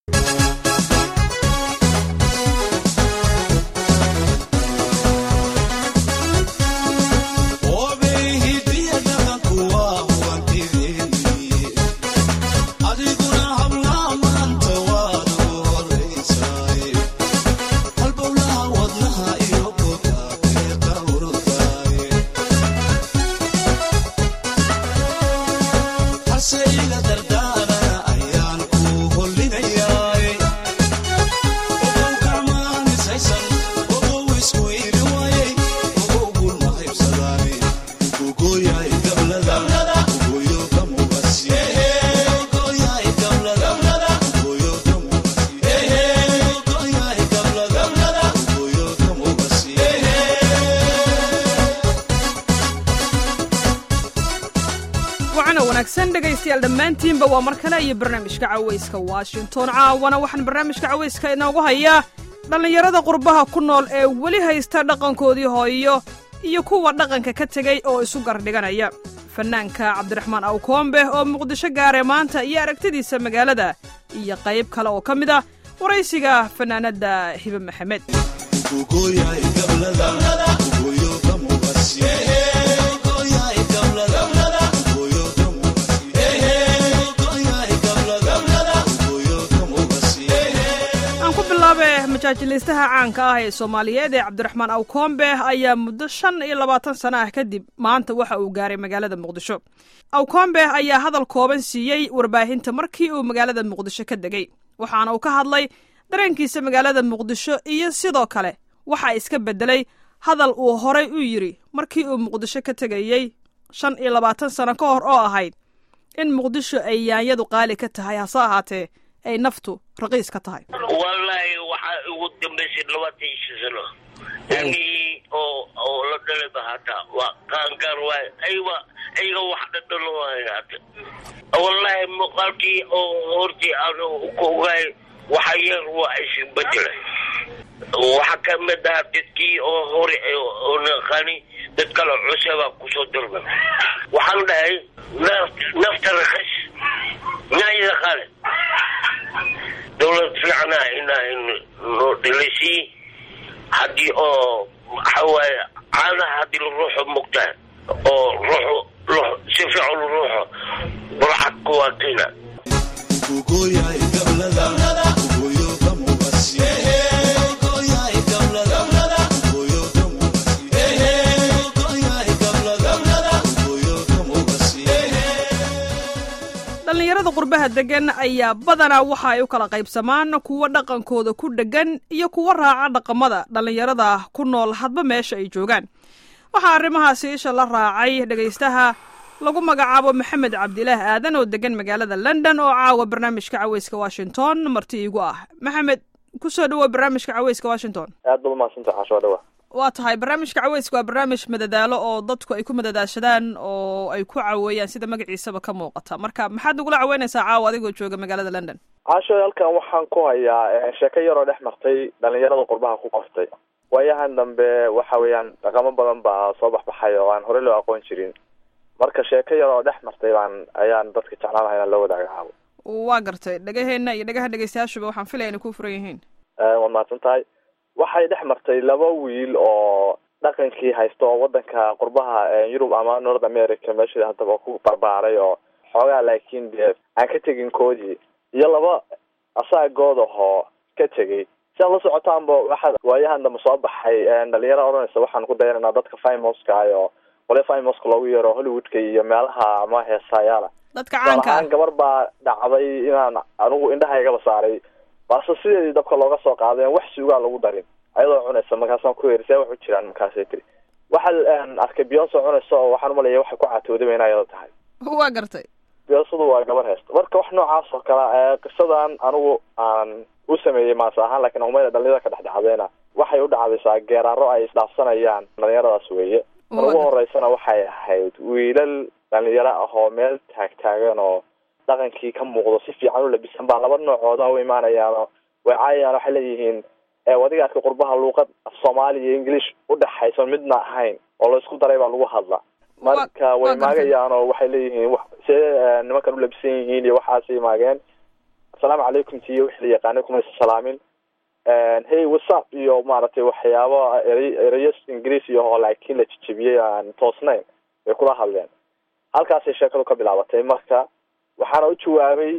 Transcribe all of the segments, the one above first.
dhegaystayaal dhammaantiinba waa mar kale iyo barnaamijka cawayska washington caawana waxaan barnaamijka cawayska inoogu hayaa dhallinyarada qurbaha ku nool ee weli haysta dhaqankoodii hooyo iyo kuwa dhaqanka ka tegey oo isu gardhiganaya fannaanka cabdiraxmaan awkoombe oo muqdisho gaare maanta iyo aragtidiisa magaalada iyo qayb kale oo ka mid ah waraysiga fannaanadda hibe maxamed majaajilaystaha caanka ah ee soomaaliyeed ee cabdiraxmaan awkoombe ayaa muddo shan iyo labaatan sana ah kadib maanta waxa uu gaaray magaalada muqdisho awkoombe ayaa hadal kooban siiyey warbaahinta markii uu magaalada muqdisho ka degey waxaana uu ka hadlay dareenkiisa magaalada muqdisho iyo sidoo kale waxaa iska beddelay hadal uu horay u yidhi markii uu muqdisho ka tegayey shan iyo labaatan sano ka hor oo ahayd in muqdisho ay yaanyadu qaali ka tahay hase ahaatee ay naftu raqiis ka tahay wallaahi waxaa ugu dambaysay labaatan iyo shan sano ilmihii oo oo la dhalaba hataa waa qaangaar waay ayba ayaga wax dhadhalo waay hata wallaahi muuqaalkii oo hortii aan ku ogaay waxa yar waa isbedelay waxaa ka mid ah dadkii oo hore oo naqaani dad kale cusebaa kusoo dalba waxaan dhahay nafta rakas nyaayada qaale dawlad fiicana inaa noo dhilisii haddii oo waxa waaye caanaha haddii la ruuxo mugtaa oo ruuxu si fiican ruuxo burcadku waa kiina dhallinyarada qurbaha deggan ayaa badanaa waxa ay u kala qaybsamaan kuwa dhaqankooda ku dheggan iyo kuwa raaca dhaqamada dhallinyarada ku nool hadba meesha ay joogaan waxaa arrimahaasi isha la raacay dhegaystaha lagu magacaabo maxamed cabdilaah aadan oo deggan magaalada london oo caawa barnaamijka caweyska washington marti iigu ah maxamed kusoo dhawoa barnaamijka caweyska washington aad ba umahadsanta xaasho dhawa waa tahay barnaamijka caweyska waa barnaamij madadaalo oo dadku ay ku madadaashadaan oo ay ku caweeyaan sida magaciisaba ka muuqata marka maxaad nagula caweynaysaa caawa adigoo jooga magaalada london xaasho halkan waxaan ku hayaa sheeko yaroo dhex martay dhalinyarada qurbaha ku qortay waayahan dambe waxa weeyaan dhaqamo badan baa soo baxbaxay oo aan horey loo aqoon jirin marka sheeko yaroo dhex martay baan ayaan dadka jeclaan laha inaan la wadaaga caawo waa gartay dhagaheena iyo dhagaha dhegeystayaashuba waxaan filaya inay ku furan yihiin waad mahadsan tahay waxay dhex martay laba wiil oo dhaqankii haysta oo wadanka qurbaha yurub ama north america meesha haddaba ku barbaaray oo xoogaa laakiin dee aan ka tegin koodii iyo laba asaagood ahoo ka tegay si aad la socotaanba waxaa waayahan dambe soo baxay dhalinyaro odhanaysa waxaan ku dayananaa dadka fimoska ah oo qolya fimoska loogu yeero hollywoodka iyo meelaha ama heesaayaala dadka caanka gabar baa dhacday inaan anigu indhahaygaba saaray baase sideedii dabka looga soo qaadeen wax suugaa lagu darin ayadoo cunaysa markaasaan ku yeri see wax u jiraan markaasay tiri waxaa arkay beyonso cunaysa oo waxaan umalaya waxay ku catooday ina ayada tahay waa gartay beyonsadu waa gabar heesta marka wax noocaas oo kale qisadan anigu aan u sameeyey maase ahaan lakin umada dhalinyarada ka dhex dhacdayna waxay u dhacdaysaa geeraaro ay isdhaafsanayaan dhalinyaradaas weeye mar ugu horeysana waxay ahayd wiilal dhalinyaro ah oo meel taagtaagan oo dhaqankii ka muuqdo si fiican u labisan baa laba noocooda u imaanayaano way caayayaan waxay leeyihiin wadiga arka qurbaha luuqad af soomaali iyo english udhexayso midna ahayn oo la isku daray baa lagu hadla marka way maagayaan oo waxay leeyihiin see nimankan u labisan yihiin iyo waxaasay maageen asalaamu calaykum tiyo wixii la yaqaanay kumaysa salaamin hey whatsapp iyo maaragtay waxyaabo ere ereyo ingiriis iyo oo laakiin la jejebiyey aan toosnayn bay kula hadleen halkaasay sheekadu ka bilaabatay marka waxaana u jawaabay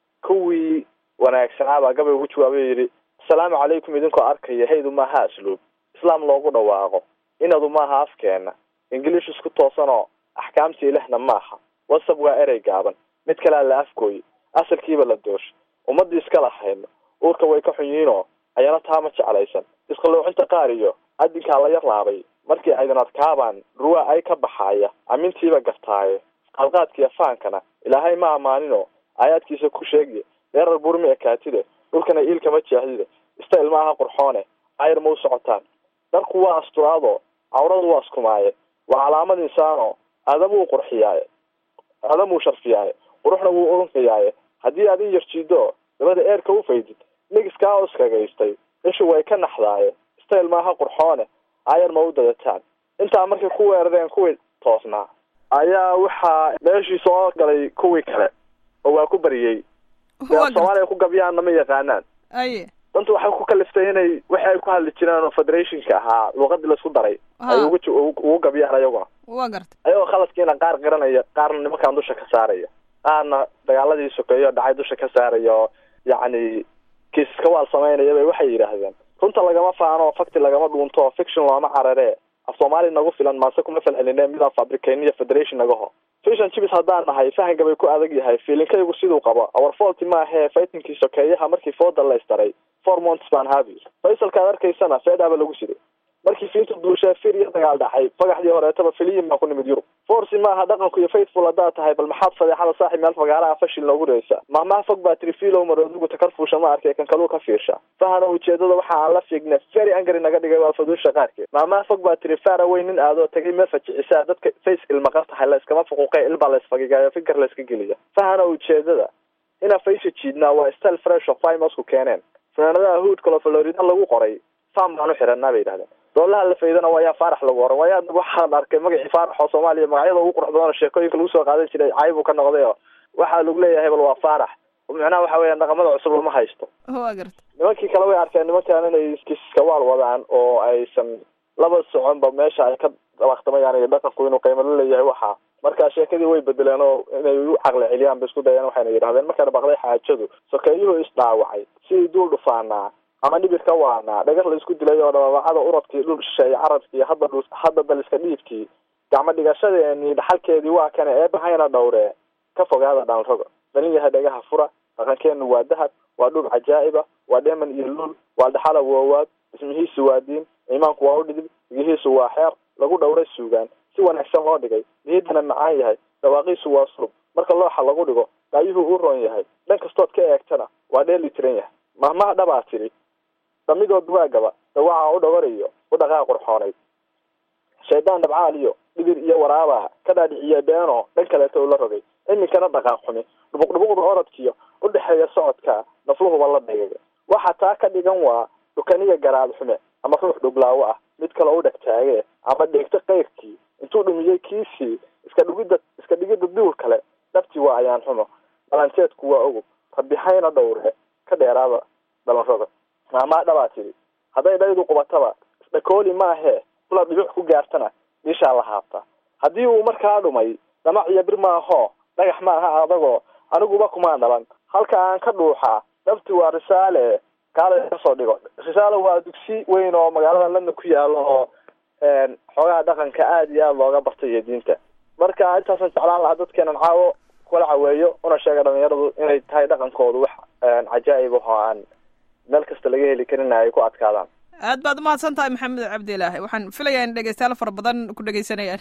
kuwii wanaagsanaabaa gabay ugu jawaabay o yidhi asalaamu calaykum idinkoo arkaya haydu maaha asluub islaam loogu dhawaaqo inadu maaha afkeena ingiliish isku toosanoo axkaamtii lehna maaha whatsapp waa erey gaaban mid kalea la afgooye asalkiiba la doosho ummadii iska lahayno uurka way ka xun yihiinoo ayana taama jeclaysan isqaloocinta qaar iyo adinkaa la yar laabay markii aydin adkaabaan ruwa ay ka baxaaya amintiiba gartaaye qalqaadkiiyo faankana ilaahay ma ammaaninoo aayaadkiisa ku sheegiye dheerar burmi ekaatide dhulkana iilkama jeexdide ista ilmaaha qurxoone ayar ma u socotaan darku waa asturaado cawradu waa iskumaaye waa calaamad insaano aadamuu qurxiyaaye aadamuu sharfiyaaye quruxna wuu urunkayaaye haddii aad in yarjiido dabada eerka u faydid nigiskaa uskagaystay ishu way ka naxdaaye stayl maaha qurxoone ayar ma u dadataan intaa markay ku weerareen kuwii toosnaa ayaa waxaa meeshii soo galay kuwii kale oo waa ku bariyey soomaaliya ku gabyaanna ma yaqaanaan aye danta waxay ku kaliftay inay waxi ay ku hadli jireen oo federationka ahaa luuqadii laisku daray ay ugu ugu gabyaan ayaguna wa garta ayagoo khaladkiina qaar qiranaya qaarna nimankaan dusha ka saaraya qaarna dagaaladii sokeeyo dhacay dusha ka saaraya oo yacni kiisaska waal samaynaya bay waxay yidhaahdeen runta lagama faano fakti lagama dhuunto fiction looma cararee af soomaali nagu filan maase kuma falceline midaan fabricayniyo federation nagaho fishan jibis haddaan nahay fahanka bay ku adag yahay fiilinkaygu siduu qabo our faulty maahee fightinkii sokeeyaha markii fooda la istaray four months baan habi faysalkaad arkaysana feedhaaba lagu siday markii fiinta duushee fir iyo dagaal dhacay fagaxdii horeetaba filiyin baa ku nimid yurub forci maaha dhaqanku iyo faithful haddaad tahay bal maxaad fadeexada saaxib meel fagaaraha fashil noogu reysa mahmaha fog baa tiri filow maroodugu takar fuusha ma arkay kan kaluu ka fiirsha fahana ujeedada waxa aan la fiigne very angry naga dhigay waa faduusha qaarkeed mahmaha fog baa tiri fara wey nin aadoo tagay meel fajicisaa dadka face ilmaqar tahay la iskama fuquuqay ilbaa la isfagigayo fikir la iska geliya fahana ujeedada inaa faysha jiidnaa waa style fresh of fimasku keeneen fanaanadaha hoodkalo florida lagu qoray fam baan u xiranaa bay yidhahdeen doolaha la faydana waa yaa faarax lagu oran waa yaa waxaan arkay magacii faarax oo soomaaliya magacyada ugu qurux badan oo sheekooyinka lagu soo qaadan jiray caybuu ka noqday oo waxaa lagu leeyahay bal waa faarax macnaha waxa weeyaan dhaqamada cusub lama haysto wa garta nimankii kale way arkeen nimankan inay iskiskawaal wadaan oo aysan laba soconba meesha ay ka dabaqtamayaan iyo dhaqanku inuu qiimo la leeyahay waxa marka sheekadii way bedeleen oo inay u caqli celiyaan bay isku dayeen waxayna yidhahdeen markayna baqday xaajadu sokeeyuhu isdhaawacay sidii duul dhufaanaa ama dhibir ka waanaa dhagar la isku dilay oo dhabaabacada uradkii dhul shisheeye carabkii hadda dhul hadda daliska dhiibkii gacmo dhigashadeeni dhaxalkeedii waa kane eebahayna dhowree ka fogaada dhalroga dhalin yahay dhagaha fura dhaqankeenu waa dahab waa dhul cajaa'iba waa dheeman iyo luul waa dhaxala woowaad ismihiisu waa diin iimaanku waa u dhidib digihiisu waa xeer lagu dhowray suugaan si wanaagsan loo dhigay niyadana macaan yahay dhawaaqiisu waa surub marka looxa lagu dhigo daayuhu u roon yahay dhan kastood ka eegtana waa dheeli tiran yahay mahmaha dhabaa tidhi dhamidood waagaba dawaca u dhawarayo u dhaqaa qurxoonayd shaydaan dhabcaal iyo dhibir iyo waraabaa ka dhaadhiciya beeno dhan kaleeta ula rogay iminkana dhaqaaq xumi dhubuq dhubuqda orodkiyo u dhexeeya socodka nafluhuba la dhagaga waxa taa ka dhigan waa dhukaniya garaad xume ama ruux dhublaawo ah mid kale u dheg taagee ama dheegto qayrkii intuu dhumiyey kiisii iska dhigidda iska dhigidda duul kale dhabtii waa ayaan xumo dhalanteedku waa ogub rabixayna dhowre ka dheeraada dhalanroga maamaa dhabaa tidhi hadday dhaydu qubataba isdhakooli maahee kula dhibic ku gaartana dhiishaa la haabta haddii uu markaa dhumay dhamac iyo bir maahoo dhagax maaha adagoo aniguba kumaan dhalan halka aan ka dhuuxaa dhabti waa risaale kaala kasoo dhigo risaale waa dugsi weyn oo magaalada london ku yaalo oo xoogaha dhaqanka aada iyo aada looga bartay iyo diinta marka intaasan jeclaan lahaa dadkeenan caawo kula caweeyo una sheega dhalinyaradu inay tahay dhaqankoodu wax cajaa'ib oo aan meel kasta laga heli karina ay ku adkaadaan aad baad umahadsan tahay maxamed cabdilaahi waxaan filayaa in dhegeystayaal fara badan ku dhegeysanayaan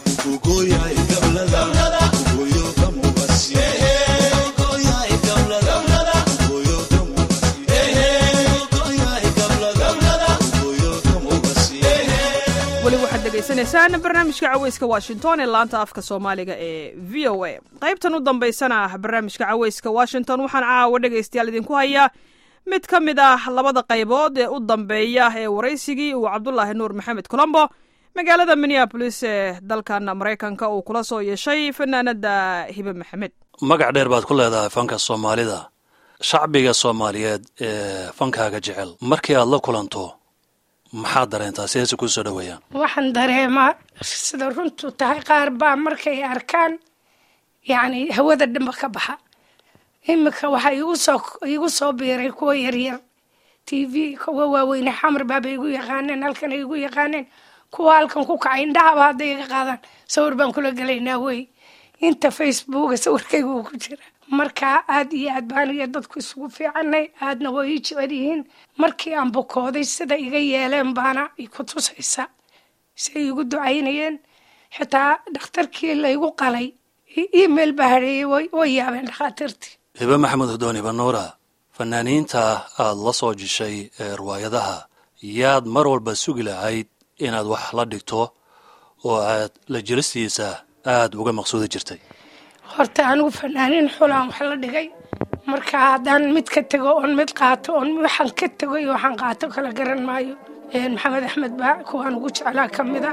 weli waxaad dhegeysanaysaan barnaamijka caweyska washington ee laanta afka soomaaliga ee v o a qaybtan u dambaysana ah barnaamijka caweyska washington waxaan caawa dhegeystayaal idinku hayaa mid ka mid ah labada qaybood ee u dambeeya ee waraysigii uu cabdulaahi nuur maxamed colombo magaalada minneabolis ee dalkan maraykanka uu kula soo yeeshay fanaanada hibe maxamed magac dheer baad ku leedahay fanka soomaalida shacbiga soomaaliyeed ee fankaaga jecel markii aad la kulanto maxaad dareentaa sideese kuu soo dhoweeyaan waxaan dareemaa sida runtu tahay qaar baa markay arkaan yacni hawada dhanba ka baxa iminka waxaa igu soo igu soo biiray kuwa yaryar t v kuwa waaweyne xamar baaba igu yaqaaneen halkan ay igu yaqaaneen kuwa halkan ku kacay indhahaba hadday iga qaadaan sawir baan kula gelaynaa wey inta facebooka sawirkayga uu ku jira marka aad iyo aad baan iyo dadku isugu fiicanay aadna way ii jecel yihiin markii aan bukooday sida iga yeeleen baana ku tusaysa siay igu ducaynayeen xitaa dhakhtarkii laygu qalay email baa hareeyey way yaabeen dhakhaatiirtii hibe maxamed hudooni banuura fanaaniinta aad la soo jishay ee riwaayadaha yaad mar walba sugi lahayd inaad wax la dhigto oo aad la jilistiisa aada uga maqsuudi jirtay horta anigu fanaaniin xulaan wax la dhigay marka haddaan mid ka tego oon mid qaato oon waxaan ka tego iyo waxaan qaato kala garan maayo maxamed axmed baa kuwaan ugu jeclaa ka mid a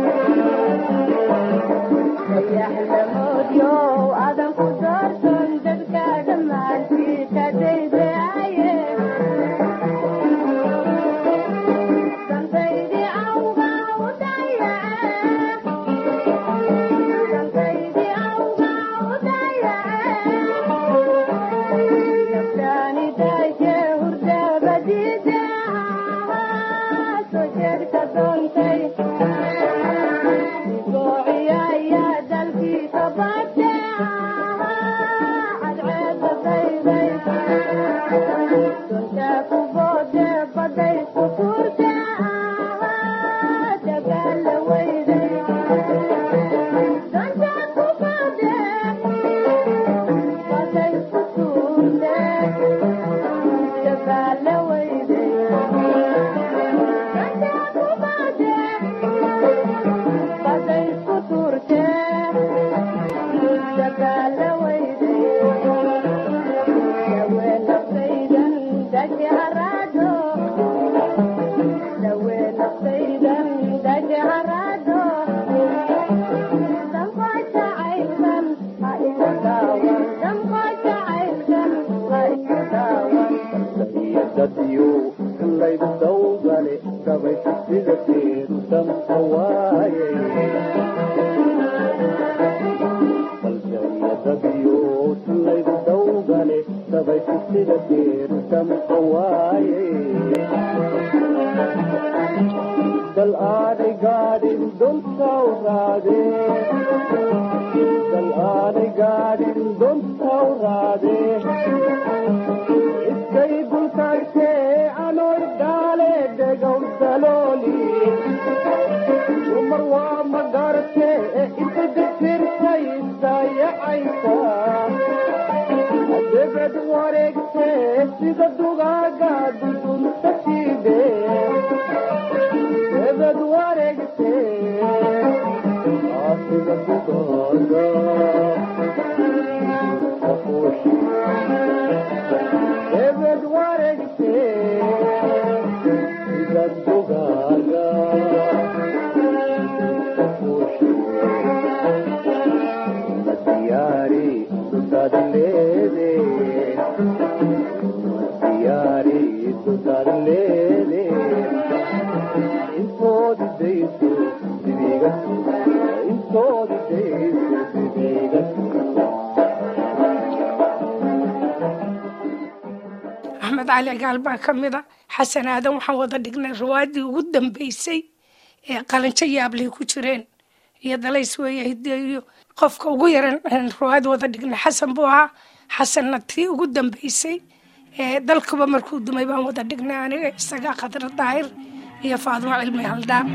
axmed cali gaal baa ka mid a xasan aadan waxaan wada dhignay riwaayadii ugu dambeysay ee qalanjo yaablay ku jireen iyo dalays weeye hideeyo qofka ugu yaran riwaayad wada dhignay xasan buu ahaa xasanna tii ugu dambeysay ee dalkuba markuu dumay baan wada dhignay aniga isaga khadra daahir iyo faadimo cilmi haldaan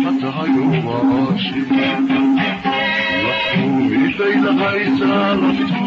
Love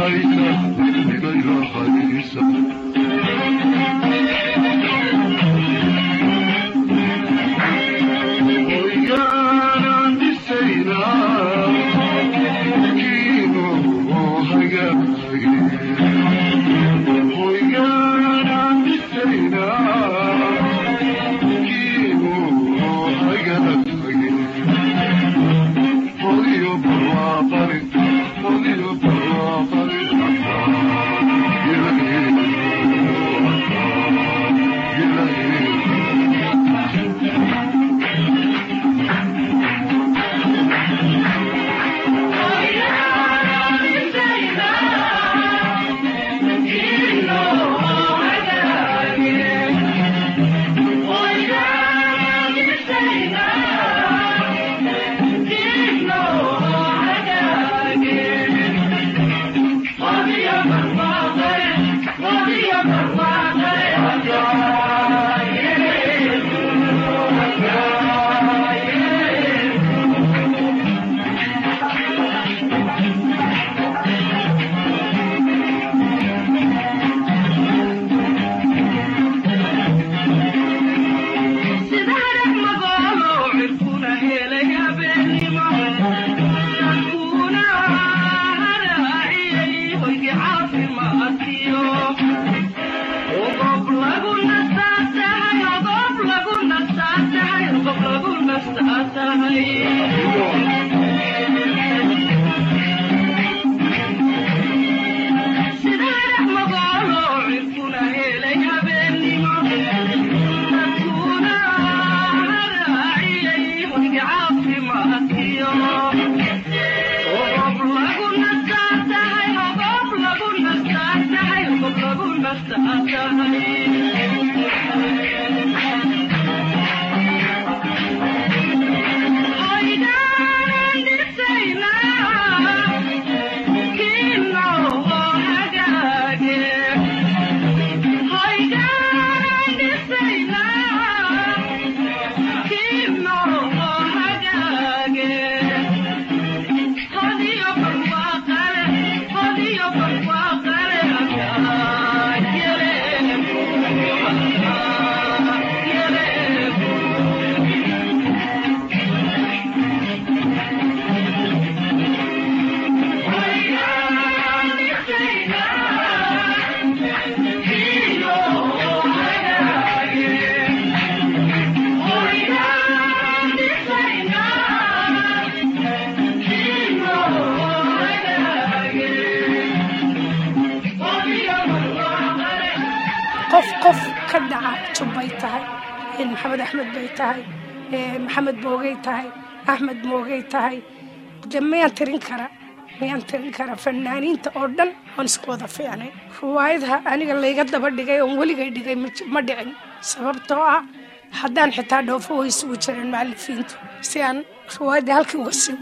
qof qof ka dhaca jubbay tahay maxamed axmed bay tahay maxamed boogay tahay axmed moogay tahay de miyaan tirin kara miyaan tirin kara fanaaniinta oo dhan oon isku wada fiicnay riwaayadaha aniga layga daba dhigay oon weligay dhigay ma dhicin sababtoo ah haddaan xitaa dhoofo way isugu jireen mucalifiintu si aan riwaayadii halkii uga sii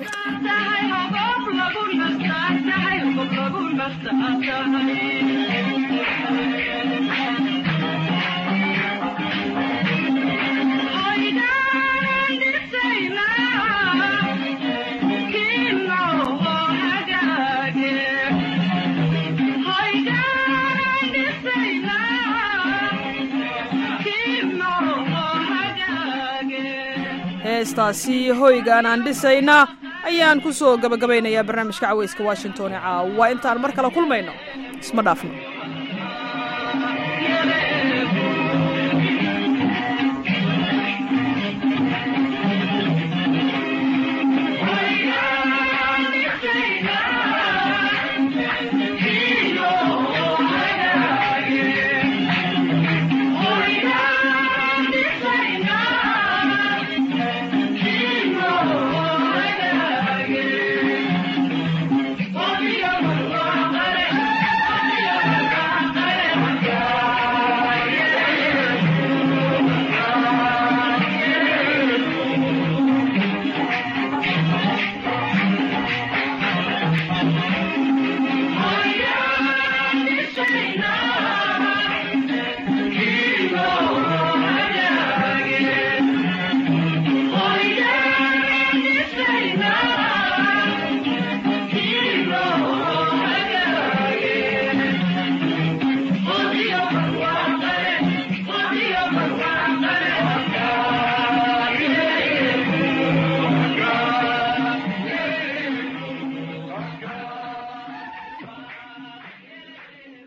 wado heestaasi hoygaan aan dhisayna ayaan ku soo gabagabaynayaa barnaamijka cawayska washington ee caawa intaan mar kale kulmayno isma dhaafno